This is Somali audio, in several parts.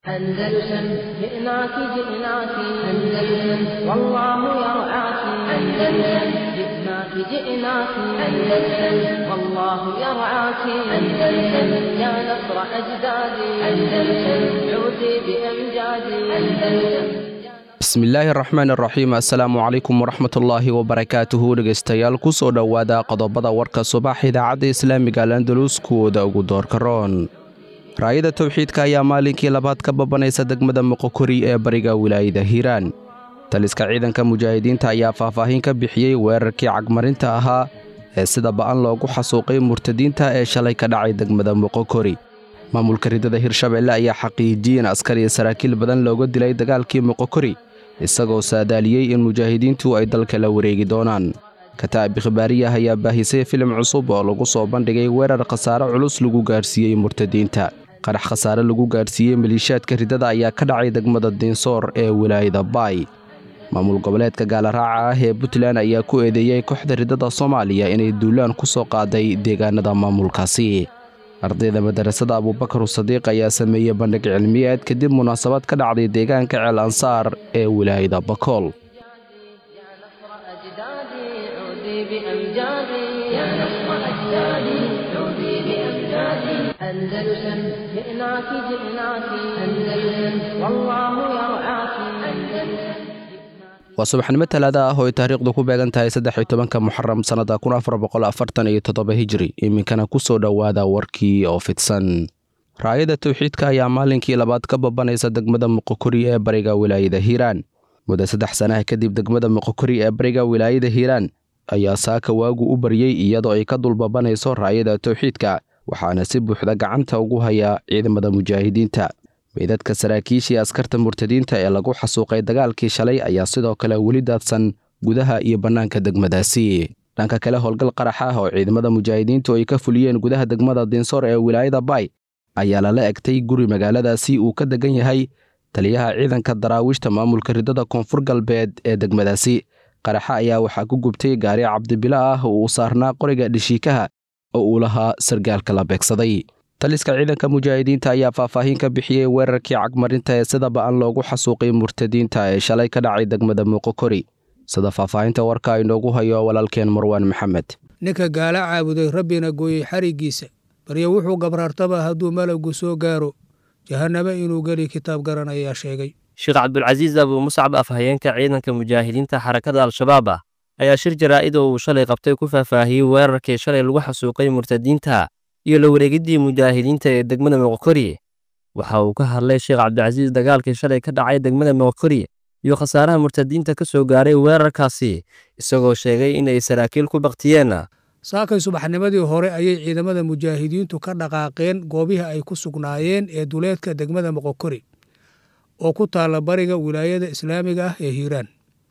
أندلسن جئناك جئناك أندلسن والله يرعاك أندلسن جئناك جئناك أندلسن والله يرعاك أندلسن يا نصر أجدادي أندلسن عودي بأمجادي أندلسن bismillaahi araxmaan araxiim assalaamu calaykum waraxmatullaahi wabarakaatuhu dhegaystayaal ku soo dhowaada qodobada warka subax idaacadda islaamiga alandalus kuwooda ugu doorka roon raayada towxiidka ayaa maalinkii labaad ka babanaysa degmada moqokori ee bariga wilaayada hiiraan taliska ciidanka mujaahidiinta ayaa faahfaahin ka bixiyey weerarkii cagmarinta ahaa ee sida ba'an loogu xasuuqay murtadiinta ee shalay ka dhacay degmada moqokori maamulka ridada hirshabeelle ayaa xaqiijiyey in askar iyo saraakiil badan looga dilay dagaalkii moqokori isagoo saadaaliyey in mujaahidiintu ay dalka la wareegi doonaan kataa'ib khibaariyah ayaa baahisay filim cusub oo lagu soo bandhigay weerar khasaare culus lagu gaarsiiyey murtadiinta qarax khasaare lagu gaarsiiyey maliishaadka ridada ayaa ka dhacay degmada diinsoor ee wilaayada baay maamul goboleedka gaalaraaca ah ee puntland ayaa ku eedeeyey kooxda ridada soomaaliya inay duulaan ku soo qaaday deegaanada maamulkaasi ardayda madarasada abuubakar sadiiq ayaa sameeyey bandhig cilmiyeed kadib munaasabad ka dhacday deegaanka ceel ansaar ee wilaayada bakool يا نصر أجدادي عودي بأمجادي يا نصر أجدادي عودي بأمجادي أندلسن جئناك جئناك أندلسن والله يرعاك أندلسن waa subaxnimo talaada ah oo ay taariikhdu ku beegan tahay saddex iyo tobanka muxaram sannada kun afar boqol afartan iyo toddoba hijri iminkana ku soo dhowaada warkii oo fidsan raayada towxiidka ayaa maalinkii labaad ka babanaysa degmada moqokori ee bariga wilaayada hiiraan muddo saddex sanaha kadib degmada moqokori ee bariga wilaayada hiiraan ayaa saaka waagu u baryey iyadoo ay ka dulbabanayso raayada towxiidka waxaana si buuxda gacanta ugu hayaa ciidamada mujaahidiinta meydadka saraakiishii askarta murtadiinta ee lagu xasuuqay dagaalkii shalay ayaa sidoo kale weli daadsan gudaha iyo bannaanka degmadaasi dhanka kale howlgal qarax ah oo ciidamada mujaahidiintu ay ka fuliyeen gudaha degmada diinsoor ee wilaayada baay ayaa lala egtay guri magaaladaasi uu ka degan yahay taliyaha ciidanka daraawiishta maamulka ridada koonfur galbeed ee degmadaasi qaraxa ayaa waxaa ku gubtay gaari cabdibilo ah oo uu saarnaa qoriga dhishiikaha oo uu lahaa sargaalka la beegsaday taliska ciidanka mujaahidiinta ayaa faahfaahin ka bixiyey weerarkii cagmarinta ee sida ba'an loogu xasuuqay murtadiinta ee shalay ka dhacay degmada muuqokori sida faahfaahinta warka inoogu hayo walaalkeen marwaan maxamed ninka gaala caabuday rabbina gooyey xariggiisa baryo wuxuu gabraartaba hadduu malowgu soo gaaro jahanname inuu geli kitaab garan ayaa sheegay sheekh cabdulcasiis abuu muscab afhayeenka ciidanka mujaahidiinta xarakada al-shabaab ah ayaa shir jaraa'id oo uu shalay qabtay ku faahfaahiyey weerarkii shalay lagu xasuuqay murtadiinta iyo la wareegiddii mujaahidiinta ee degmada moqokori waxa uu ka hadlay sheekh cabdicasiis dagaalkii shalay ka dhacay degmada moqokori iyo khasaaraha murtadiinta ka soo gaaray weerarkaasi isagoo sheegay in ay saraakiil ku baktiyeen saakay subaxnimadii hore ayay ciidamada mujaahidiintu ka dhaqaaqeen goobihii ay ku sugnaayeen ee duleedka degmada moqokori oo ku taalla bariga wilaayada islaamiga ah ee hiiraan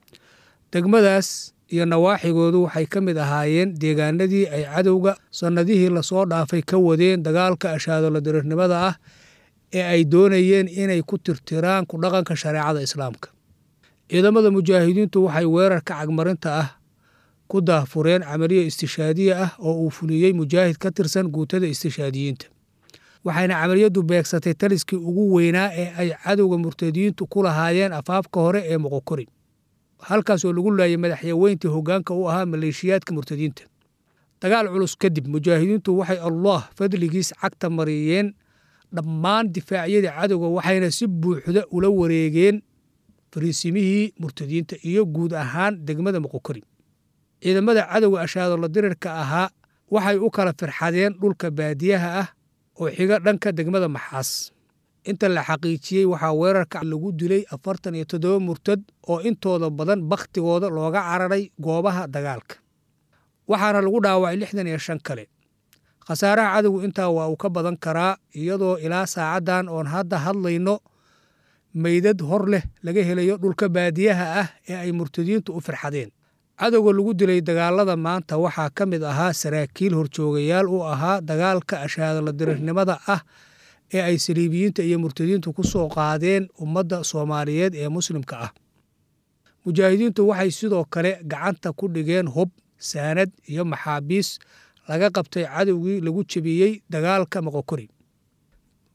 degmadaas iyo nawaaxigoodu waxay ka mid ahaayeen deegaanadii ay cadowga sannadihii lasoo dhaafay ka wadeen dagaalka ashaadoladirirnimada ah ee ay doonayeen inay ku tirtiraan ku dhaqanka shareecada islaamka ciidamada mujaahidiintu waxay weerarka cagmarinta ah ku daahfureen camaliyo istishaadiye ah oo uu fuliyey mujaahid ka tirsan guutada istishaadiyiinta waxayna camaliyaddu beegsatay taliskii ugu weynaa ee ay cadowga murtadiyiintu ku lahaayeen afaafka hore ee moqokori halkaas oo lagu laayay madaxyaweyntii hoggaanka u ahaa maleeshiyaadka murtadiinta dagaal culus kadib mujaahidiintu waxay allah fadligiis cagta mariyeen dhammaan difaacyadii cadowga waxayna si buuxda ula wareegeen fariisimihii murtadiinta iyo guud ahaan degmada moqokori ciidamada cadowga ashaadola dirirka ahaa waxay u kala firxadeen dhulka baadiyaha ah oo xiga dhanka degmada maxaas inta la xaqiijiyey waxaa weerarka lagu dilay afartan iyo toddoba murtad oo intooda badan bakhtigooda looga cararay goobaha dagaalka waxaana lagu dhaawacay lixdan iyo shan kale khasaaraha cadowgu intaa waa uu ka badan karaa iyadoo ilaa saacaddan oon hadda hadlayno meydad hor leh laga helayo dhulka baadiyaha ah ee ay murtadiintu u firxadeen cadowga lagu dilay dagaalada maanta waxaa ka mid ahaa saraakiil horjoogayaal u ahaa dagaalka ashaadala dirirnimada ah ee ay saliibiyiinta iyo murtadiintu ku soo qaadeen ummadda soomaaliyeed ee muslimka ah mujaahidiintu waxay sidoo kale gacanta ku dhigeen hub saanad iyo maxaabiis laga qabtay cadowgii lagu jebiyey dagaalka moqokori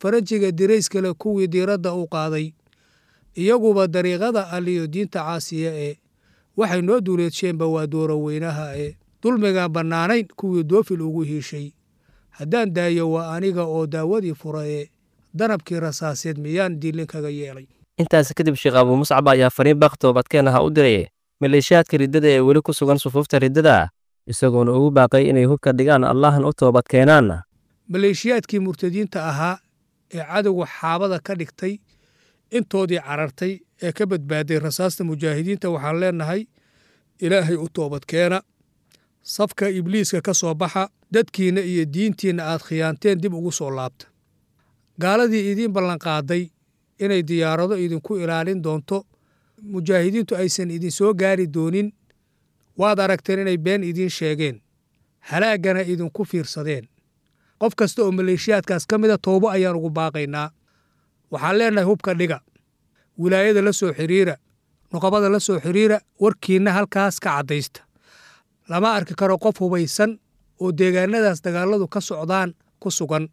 faranjiga dirayskale kuwii diiradda u qaaday iyaguba dariiqada alliyo diinta caasiya ee waxay noo duuleedsheenba waa dooro weynaha ee dulmigaan bannaanayn kuwii doofil ugu hiishay haddaan daayo waa aniga oo daawadii fura ee danabkii rasaaseed miyaan diilin kaga yeelay intaasi kadib sheekh abuu muscab ayaa fariin baaq toobadkeen aha u diray maleeshiyaadka riddada ee weli ku sugan sufuufta riddada isagoona ugu baaqay inay hubka dhigaan allahan u toobad keenaan maleeshiyaadkii murtadiinta ahaa ee cadowga xaabada ka dhigtay intoodii carartay ee ka badbaaday rasaasta mujaahidiinta waxaan leennahay ilaahay u toobadkeena safka ibliiska ka soo baxa dadkiinna iyo diintiinna aad khiyaanteen dib ugu soo laabta gaaladii idiin ballanqaaday inay diyaarado idinku ilaalin doonto mujaahidiintu aysan idinsoo gaari doonin waad aragteen inay been idiin sheegeen halaaggana idinku fiirsadeen qof kasta oo maleeshiyaadkaas ka mida toobo ayaan ugu baaqaynaa waxaan leennahay hubka dhiga wilaayada la soo xidhiira nuqabada la soo xidhiira warkiinna halkaas ka caddaysta lama arki karo qof hubaysan oo deegaanadaas dagaalladu ka socdaan ku sugan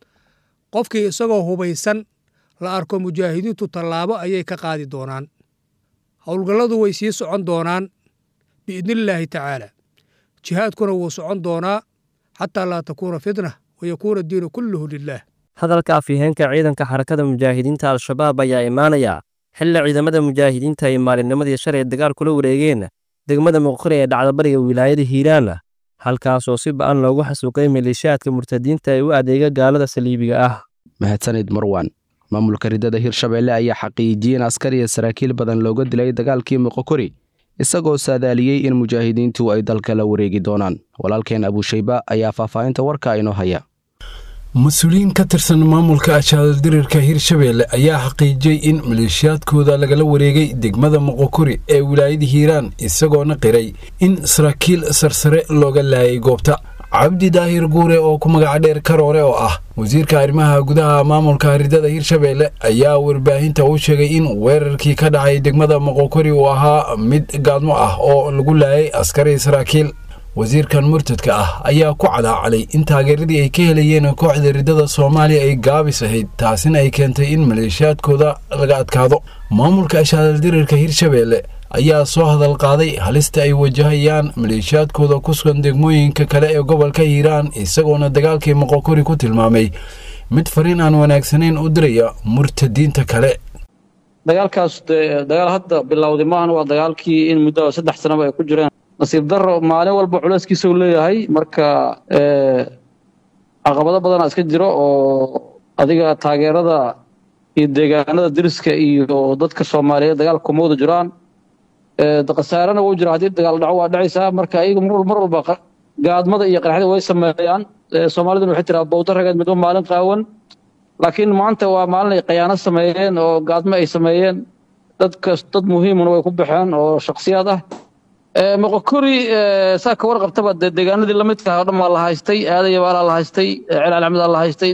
qofkii isagoo hubaysan la arko mujaahidiintu tallaabo ayay ka qaadi doonaan howlgalladu way sii socon doonaan biidnillaahi tacaala jihaadkuna wuu socon doonaa xataa laa takuuna fitna wa yakuuna diinu kulluhu lilaah hadalka afyaheenka ciidanka xarakada mujaahidiinta al-shabaab ayaa imaanaya xilli ciidamada mujaahidiinta ay maalinnimadii shalay dagaal kula wareegeen degmada muqri ee dhacdabariga wilaayada hiiraan halkaas oo si ba'an loogu xasuuqay maleeshiyaadka murtadiinta ee u adeega gaalada saliibiga ah mahadsanid marwan maamulka riddada hirshabeelle ayaa xaqiijiyey in askar iyo saraakiil badan looga dilay dagaalkii moqokori isagoo saadaaliyey in mujaahidiintu ay dalka la wareegi doonaan walaalkeen abuushayba ayaa faahfaahinta warka inoo haya mas-uuliyiin ka tirsan maamulka ashaaldirirka hirshabeelle ayaa xaqiijiyey in maleeshiyaadkooda lagala wareegay degmada moqokori ee wilaayada hiiraan isagoona qiray in saraakiil sarsare looga laayay goobta cabdi daahir guure oo ku magaca dheer karoore oo ah wasiirka arrimaha gudaha maamulka riddada hirshabeelle ayaa warbaahinta u sheegay in weerarkii ka dhacay degmada moqokori uu ahaa mid gaadmo ah oo lagu laayay askari saraakiil wasiirkan murtadka ah ayaa ku cadaacalay in taageeradii ay ka helayeen kooxda riddada soomaaliya ay gaabis ahayd taasina ay keentay in maleeshiyaadkooda laga adkaado maamulka ashaaldirirka hirshabeelle ayaa soo hadal qaaday halista ay wajahayaan maleeshiyaadkooda ku sugan degmooyinka kale ee gobolka hiiraan isagoona dagaalkii moqokori ku tilmaamay mid fariin aan wanaagsanayn u diraya murtadiinta kale dagaalkaas dagaal hadda bilowday maahan waa dagaalkii in muddo saddex sanaba ay ku jireen nasiib daro maalin walba culeyskiisa uu leeyahay marka caqabado badana iska jiro oo adiga taageerada iyo deegaanada deriska iyo dadka soomaaliyeed dagaalka kuma wada jiraan khasaarana wuu jira haddii dagaal dhaco waa dhacaysaa marka ayaga mar walba gaadmada iyo qaraxda way sameeyaan soomaaliduna waxay tiraa bowda rageed midba maalin qaawan laakiin maanta waa maalin ay khayaano sameeyeen oo gaadmo ay sameeyeen dadkas dad muhiimuna way ku baxeen oo shaksiyaad ah moqokori saa ka warqabtaba dee deegaanadii lamidka oo dhan waa la haystay aadaya baalaa la haystay celaal axmedaa la haystay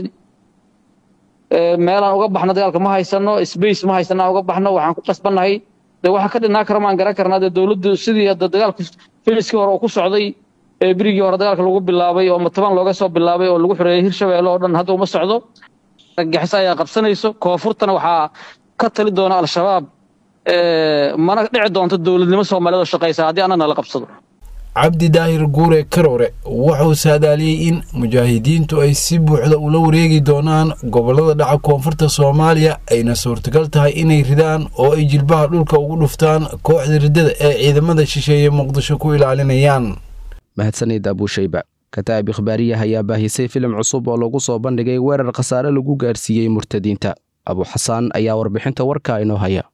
meelaan uga baxno dagaalka ma haysano space ma haysana uga baxno waxaan ku qasbannahay de waxa ka dhinaa kara maan garan karnaa dee dowladdu sidii hadda dagaalku filiskii hore oo ku socday ee berigii hore dagaalka lagu bilaabay oo mataban looga soo bilaabay oo lagu xoreeyey hirshabeelle oo dhan hadda uma socdo gaxis ayaa qabsanayso koonfurtana waxaa ka tali doona al-shabaab mana dhici doonto dowladnimo soomaaliyeed oo shaqaysa haddii annana la qabsado cabdi daahir guure karoore wuxuu saadaaliyey in mujaahidiintu ay si buuxda ula wareegi doonaan gobollada dhaca koonfurta soomaaliya ayna suurtagal tahay inay ridaan oo ay jilbaha dhulka ugu dhuftaan kooxda riddada ee ciidamada shisheeye muqdisho ku ilaalinayaan mahadsanid abuushayba kataa'ib ikhbaariyah ayaa baahisay filim cusub oo lagu soo bandhigay weerar khasaare lagu gaarsiiyey murtadiinta abu xasaan ayaa warbixinta warka inoo haya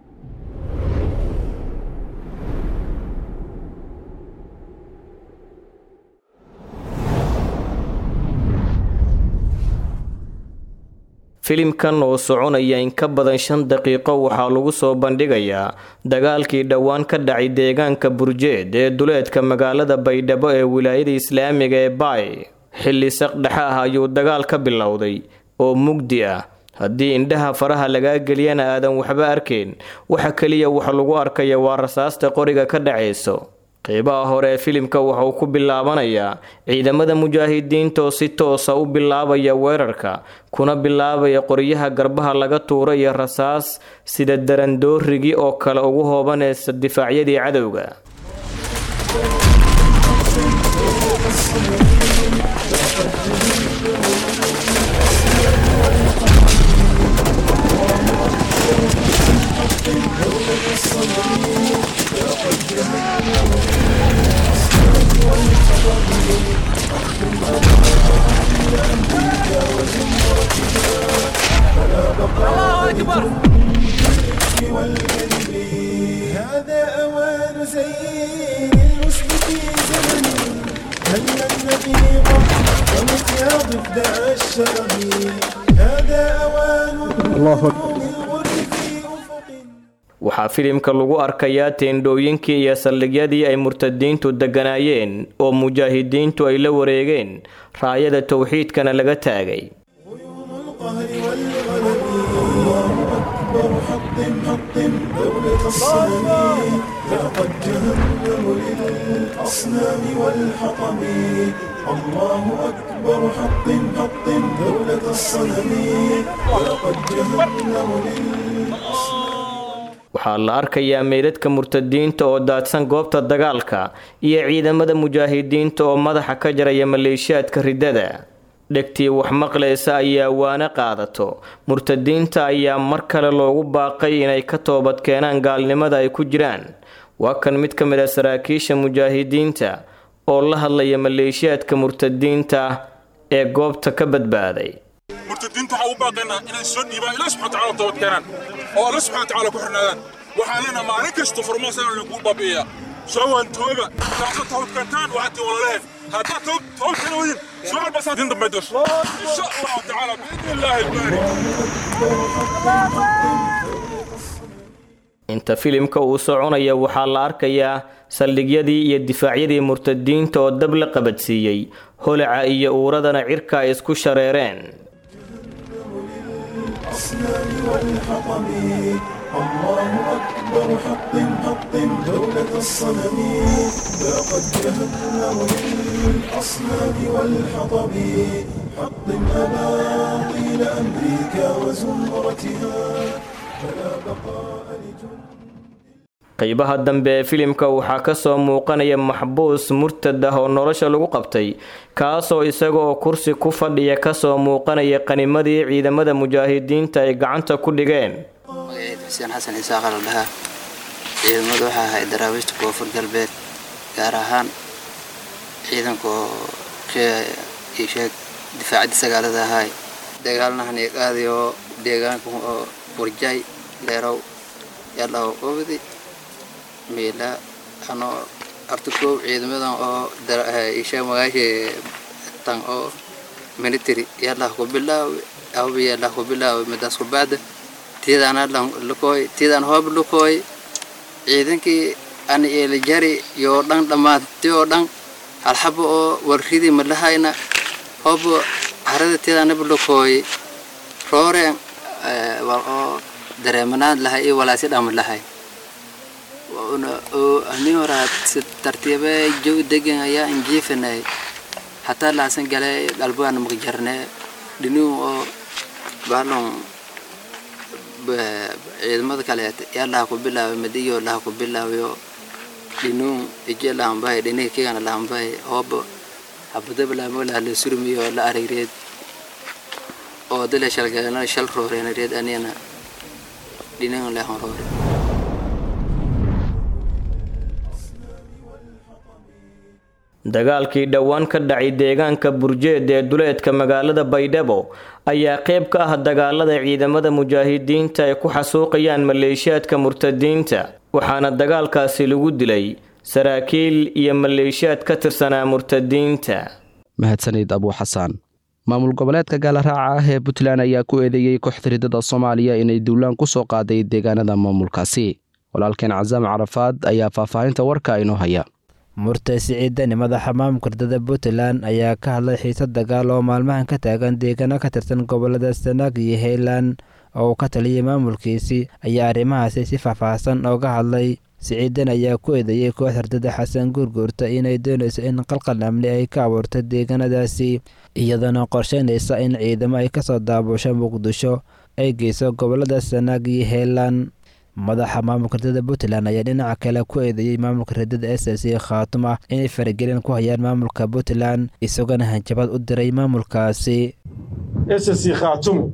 filimkan oo soconaya in ka badan shan daqiiqo waxaa lagu soo bandhigayaa dagaalkii dhowaan ka dhacay deegaanka burjeed ee duleedka magaalada baydhabo ee wilaayada islaamiga ee baay xilli saqdhexe ah ayuu dagaal ka bilowday oo mugdi ah haddii indhaha faraha lagaa geliyana aadan waxba arkayn waxa keliya wax lagu arkaya waa rasaasta qoriga ka dhacayso qeybaha hore ee filimka wuxuu ku bilaabanayaa ciidamada mujaahidiinta oo si toosa u bilaabaya weerarka kuna bilaabaya qoryaha garbaha laga tuura iyo rasaas sida darandoorigii oo kale ugu hoobanaysa difaacyadii cadowga هذا أوان زين الوسط في زمن هل النبيض ومكياض ابدع الشرم هذا أوان الله للغر في أفق waxaa filimka lagu arkayaa teendhooyinkii iyo saldhigyadii ay murtadiintu degganaayeen oo mujaahidiintu ay la wareegeen raayada towxiidkana laga taagay غيوم القهر والغلب الله أكبر حطم حطم دولة الصنم لقد جهنم للأصنام والحطم الله أكبر حطم حطم دولة الصنم لقد جهنم للأصنام waxaa la arkayaa meydadka murtadiinta oo daadsan goobta dagaalka iyo ciidamada mujaahidiinta oo madaxa ka jaraya maleeshiyaadka riddada dhegtii wax maqlaysa ayaa waana qaadato murtadiinta ayaa mar kale loogu baaqay inay ka toobad keenaan gaalnimada ay ku jiraan waa kan mid ka mid a saraakiisha mujaahidiinta oo la hadlaya maleeshiyaadka murtadiinta ee goobta ka badbaaday murtadiinta waxaa u baaqaynaa inay soo dhiibaan ilaah subxana wataala toobad keenaan oo alla subxana watacaala ku xirnaadaan waxaan leenaha maalin kasta furmoosana lagu baabi'iyaa soo waan tooba taasa toobad keentaan waxaad tii walaalehen haddaad toobad keena wadin soo walbasaa din dambe dos insha allahu tacaala biidni illaahi albaari inta filimka uu soconaya waxaa la arkayaa saldhigyadii iyo difaacyadii murtadiinta oo dab la qabadsiiyey holaca iyo uuradana cirka ay isku shareereen الأصنام والحطم الله أكبر حطم حطم دولة الصنم لقد جهنم للأصنام والحطم حطم أباطيل أمريكا وزمرتها فلا بقاء لجند qeybaha dambe ee filimka waxaa ka soo muuqanaya maxbuus murtad ah oo nolosha lagu qabtay kaasoo isaga oo kursi ku fadhiya kasoo muuqanaya qanimadii ciidamada mujaahidiinta ay gacanta ku dhigeen magaciid xuseen xasan isaaqa la dhahaa ciidamadu waxaa ahayd daraawiishta koonfur galbeed gaar ahaan ciidanka oo sheeg difaacadii sagaalada ahaay dagaalnahan iyo qaadi oo deegaanka oo burjay leerow yadhaw qobdi miila ano artukow ciidamadan oo isha magaasha tan oo military yadlah ku bilaawi awbi yadlah ku bilaawi midaas ku baada tiidaan adlan lukooy tiidaan hoob lukooy ciidankii an eelijari yoo dhan dhammaanti oo dhan halxabo oo warridii malahayna hoob harada tiidaanaba lukooy rooreen wal oo dareemanaad lahay iyo walaasi dhama lahay amin horaad si tartiibe jow degan ayaa injiifanay hataa laasan gale galbaan maqjarne dhiniu oo baalon ciidamada kaleet yaa laha ku bilaabay madiyo laha ku bilaabayo dhinuun ije lahanbahay dhiniga kigana lahanbahay hooba habadaba laamo laha la surmiyo la aragreed oo dale shalgalana shal rooreenareed anina dhinigan lehan roore dagaalkii dhowaan ka dhacay deegaanka burjeed ee duleedka magaalada baydhabo ayaa qayb ka ah dagaalada ciidamada mujaahidiinta ay ku xasuuqayaan maleeshiyaadka murtadiinta waxaana dagaalkaasi lagu dilay saraakiil iyo maleeshiyaad ka tirsanaa murtadiinta mahadsanid abuu xasaan maamul goboleedka gaalaraaca ah ee puntland ayaa ku eedeeyey kooxda ridada soomaaliya inay duulaan ku soo qaaday deegaanada maamulkaasi walaalkeen casaam carafaad ayaa faahfaahinta warka inoo haya murtay siciidani madaxa maamulka ridada puntland ayaa ka hadlay xiisad dagaal oo maalmahan ka taagan deegaano ka tirsan gobolada sanaag iyo highland oo uu ka taliyay maamulkiisii ayaa arrimahaasi si faahfaahsan ooga hadlay siciidan ayaa ku eedeeyey koox hardada xasan guurguurta inay doonayso in qalqal amni ay ka abuurto deegaanadaasi iyadana qorsheynaysa in ciidamo ay kasoo daabusho muqdisho ay geyso gobolada sanaag iyo heelaan madaxa maamulka radada puntland ayaa dhinaca kale ku eedeeyey maamulka radada s s c khaatum ah inay faragelin ku hayaan maamulka puntland isagoona hanjabaad u diray maamulkaasi s s c khaatumo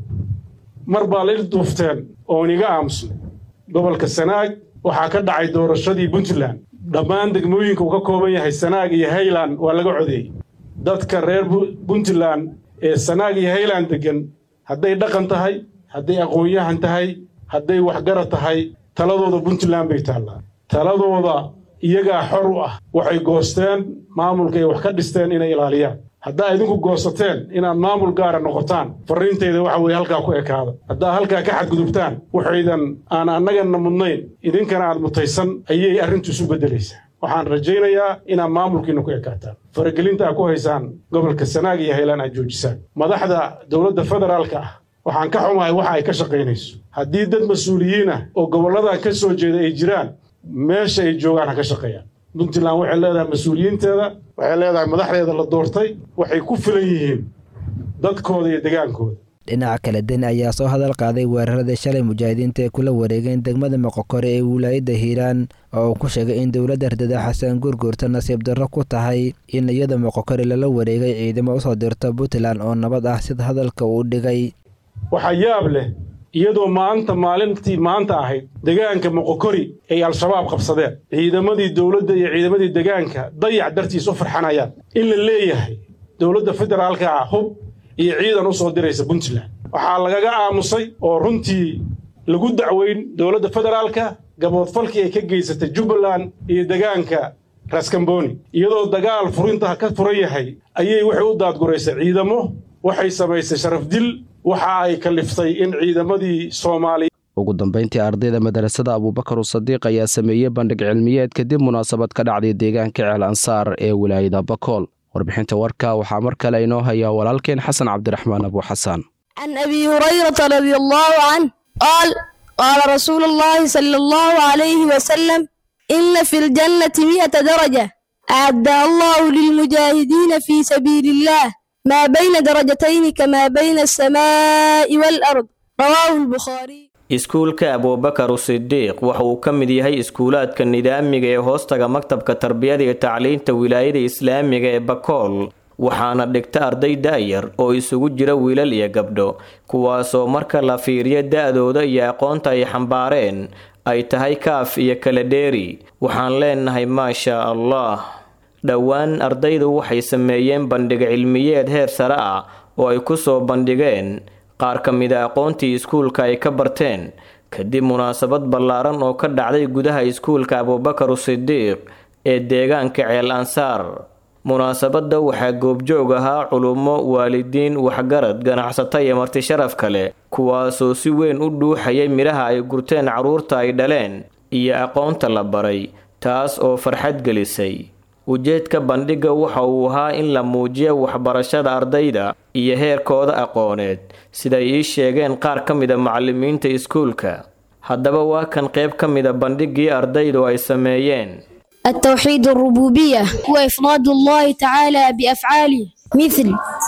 mar baa la ilduufteen oon iga aamusnay gobolka sanaag waxaa ka dhacay doorashadii puntland dhammaan degmooyinka uu ka kooban yahay sanaag iyo hayland waa laga codeeyey dadka reer puntland ee sanaag iyo hayland deggan hadday dhaqan tahay hadday aqoon-yahan tahay hadday waxgarad tahay taladooda puntland bay taallaa taladooda iyagaa xor u ah waxay goosteen maamulka ay wax ka dhisteen inay ilaaliyaan haddaa idinku goosateen inaad maamul gaara noqotaan farriintayda waxa weeye halkaa ku ekaada haddaa halkaa ka xadgudubtaan waxaydan aan annagana mudnayn idinkana aad mutaysan ayay arrintu isu beddelaysaa waxaan rajaynayaa inaad maamulkiina ku ekaataan faragelinta aad ku haysaan gobolka sanaag iyo haylaan aad joojisaan madaxda dowladda federaalka ah waxaan ka xumahay waxa ay ka shaqaynayso haddii dad mas-uuliyiin ah oo gobolladan ka soo jeeda ay jiraan meesha ay joogaan ha ka shaqeeyaan puntland waxay leedahay mas-uuliyiinteeda waxay leedahay madaxdeeda la doortay waxay ku filan yihiin dadkooda iyo degaankooda dhinaca kale deni ayaa soo hadal qaaday weeraradii shalay mujaahidiinta ee kula wareegeen degmada moqokore ee wilaayadda hiiraan oo uu ku sheegay in dowladda hardada xasan guurguurta nasiib darro ku tahay in iyada moqokore lala wareegay ciidamo usoo dirto puntland oo nabad ah sida hadalka uu dhigay waxaa yaab leh iyadoo maanta maalintii maanta ahayd degaanka moqokori ay al-shabaab qabsadeen ciidamadii dowladda iyo ciidamadii degaanka dayac dartiis u farxanayaan in la leeyahay dowladda federaalka ah hub iyo ciidan u soo diraysa puntland waxaa lagaga aamusay oo runtii lagu dacweyn dowladda federaalka gaboodfalkii ay ka geysatay jubbaland iyo degaanka raskamboni iyadoo dagaal furinta ka furan yahay ayay waxay u daadguraysay ciidamo waxay samaysay sharaf dil waxa ay kaliftay in ciidamadii soomaaliya ugu dambayntii ardayda madarasada abuubakar sadiiq ayaa sameeyey bandhig cilmiyeed kadib munaasabad ka dhacday deegaanka ceel ansaar ee wilaayada bakool warbixinta warka waxaa mar kale inoo hayaa walaalkeen xasan cabdiraxmaan abu xasaan can abi hurayrata radi allahu canh qaal qaala rasuulu llahi sala allahu calayhi wasalam ina fi ljannati mi'ata daraja acadda allahu lilmujaahidiina fii sabiili illah ما بين درجتين كما بين السماء والأرض رواه البخاري iskuulka abuubakar sidiiq waxa uu ka mid yahay iskuulaadka nidaamiga ee hoostaga maktabka tarbiyada iyo tacliinta wilaayada islaamiga ee bakool waxaana dhigta arday da'yar oo isugu jira wiilal iyo gabdho kuwaasoo marka la fiiriyo da'dooda iyo aqoonta ay xambaareen ay tahay kaaf iyo kala dheeri waxaan leenahay maasha allah dhowaan ardaydu waxay sameeyeen bandhig cilmiyeed heer sare ah oo ay ku soo bandhigeen qaar ka mida aqoontii iskuulka ay ka barteen kadib munaasabad ballaaran oo ka dhacday gudaha iskuulka abuubakar sidiiq ee deegaanka ceel ansaar munaasabadda waxaa goobjoog ahaa culummo waalidiin waxgarad ganacsato iyo marti sharaf kale kuwaasoo si weyn u dhuuxayay midhaha ay gurteen carruurta ay dhaleen iyo aqoonta la baray taas oo farxad gelisay ujeedka bandhigga waxa uu ahaa in la muujiyo waxbarashada ardayda iyo heerkooda aqooneed siday ii sheegeen qaar ka mida macallimiinta iskuulka haddaba waa kan qayb ka mida bandhiggii ardaydu ay sameeyeen التوحيد الربوبية هو إفراد الله تعالى بأفعاله مثل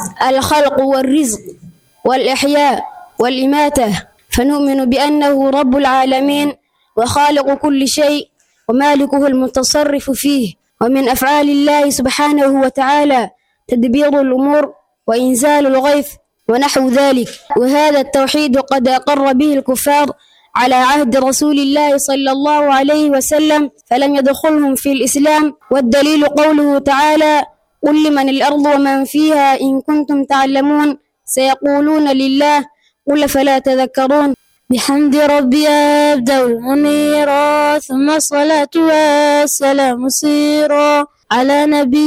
الخلق والرزق والإحياء والإماتة فنؤمن بأنه رب العالمين وخالق كل شيء ومالكه المتصرف فيه ومن أفعال الله سبحانه وتعالى تدبير الأمور وإنزال الغيث ونحو ذلك وهذا التوحيد قد أقر به الكفار على عهد رسول الله صلى الله عليه وسلم فلم يدخلهم في الإسلام والدليل قوله تعالى قل لمن الأرض ومن فيها إن كنتم تعلمون سيقولون لله قل فلا تذكرون بحمد ربي أبدأ المنيرا ثم الصلاة والسلام سيرا على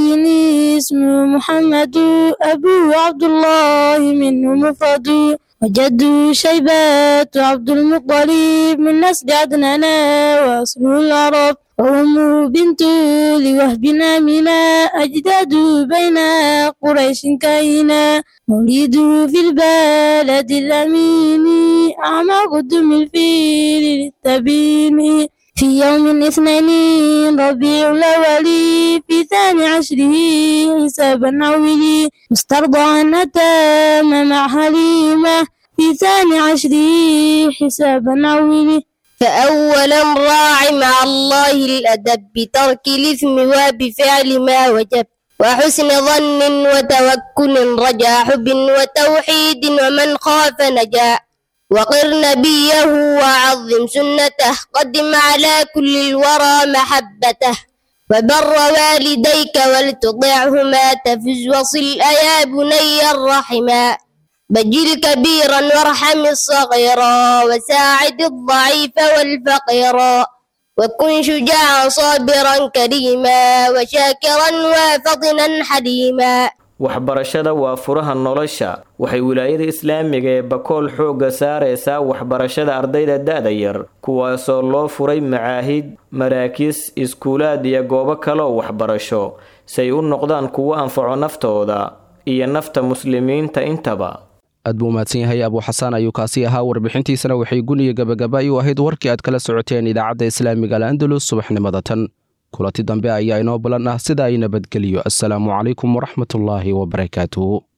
نبي اسمه محمد أبو عبد الله منه مفرد وجد شيبات عبد المطلب من نسل عدنان وأصل العرب وأمه بنت لوهب آمنة أجداد بين قريش كينا مولده في البلد الأمين أعمى قدم الفيل للتبين في يوم اثنين ربيع الأول في ثاني عشره حسابا عوله مسترضعا أتام مع حليمة في ثاني عشره حسابا عوله فأولا راع مع الله الأدب بترك الإثم وبفعل ما وجب وحسن ظن وتوكل رجا حب وتوحيد ومن خاف نجا وقر نبيه وعظم سنته قدم على كل الورى محبته وبر والديك ولتطعهما تفز وصل أيا بني الرحما بجل كبيرا وارحم الصغيرا وساعد الضعيف والفقيرا وكن شجاعا صابرا كريما وشاكرا وفطنا حليما waxbarashada waa furaha nolosha waxay wilaayada islaamiga ee bakool xoogga saaraysaa waxbarashada ardayda da-da yar kuwaasoo loo furay macaahid maraakiis iskuulaad iyo goobo kaleoo waxbarasho say u noqdaan kuwo anfaco naftooda iyo nafta muslimiinta intaba aad buu mahadsan yahay abuu xasaan ayuu kaasi ahaa warbixintiisana waxay guniya gabagaba u ahayd warkii aad kala socoteen idaacadda islaamiga al'andalus subaxnimada tan kulanti dambe ayaa inoo balan ah sida ay nabadgeliyo assalaamu calaykum waraxmatullaahi wabarakaatuhu